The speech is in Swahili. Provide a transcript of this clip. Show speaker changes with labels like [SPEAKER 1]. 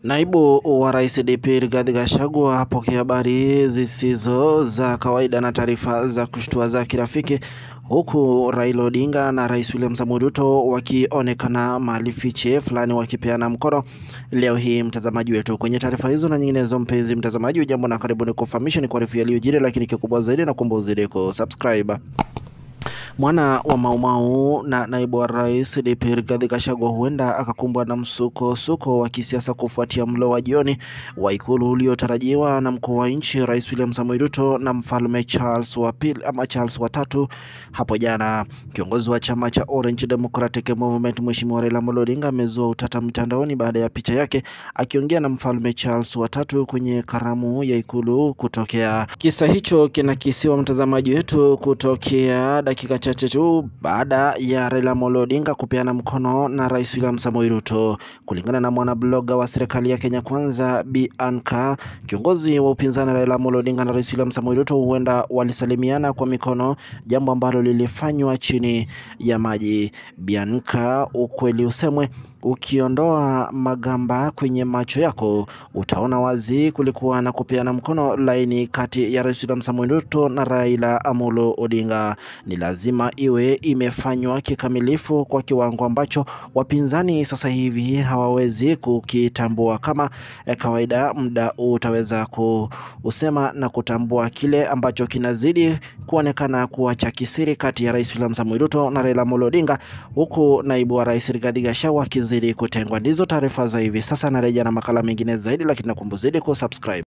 [SPEAKER 1] Naibu wa Rais DP Rigathi Gachagua apokea habari zisizo za kawaida na taarifa za kushtua za kirafiki huku Raila Odinga na Rais William Samoei Ruto wakionekana mahali fiche fulani wakipeana mkono leo hii. Mtazamaji wetu, kwenye taarifa hizo na nyinginezo, mpenzi mtazamaji, ujambo na karibuni kufahamisha ni kuarifu yaliyojiri, lakini kikubwa zaidi na kuomba uzidi kusubscribe. Mwana wa Maumau na naibu wa rais DP Rigathi Gachagua huenda akakumbwa na msukosuko wa kisiasa kufuatia mlo wa jioni wa ikulu uliotarajiwa na mkuu wa nchi Rais William Samoei Ruto na mfalme Charles wa pili ama Charles wa tatu hapo jana. Kiongozi wa chama cha Orange Democratic Movement Mheshimiwa Raila Amolo Odinga amezua utata mtandaoni baada ya picha yake akiongea na mfalme Charles wa tatu kwenye karamu ya ikulu kutokea. Kisa hicho kinakisiwa mtazamaji wetu kutokea dakika chache tu baada ya Raila Amolo Odinga kupeana mkono na Rais William Samoei Ruto. Kulingana na mwanabloga wa serikali ya Kenya Kwanza Bi Anka, kiongozi wa upinzani Raila Amolo Odinga na Rais William Samoei Ruto huenda walisalimiana kwa mikono, jambo ambalo lilifanywa chini ya maji. Bi Anka, ukweli usemwe ukiondoa magamba kwenye macho yako utaona wazi kulikuwa na kupeana mkono laini kati ya Rais William Samoei Ruto na Raila Amolo Odinga. Ni lazima iwe imefanywa kikamilifu kwa kiwango ambacho wapinzani sasa hivi hawawezi kukitambua. Kama eh, kawaida, muda utaweza kusema na kutambua kile ambacho kinazidi kuonekana kuwa cha kisiri kati ya Rais William Samoei Ruto na Raila Amolo Odinga, huku naibu wa rais Rigathi Gachagua akizidi kutengwa. Ndizo taarifa za hivi sasa, narejea na makala mengine zaidi, lakini nakumbuzidi kusubscribe.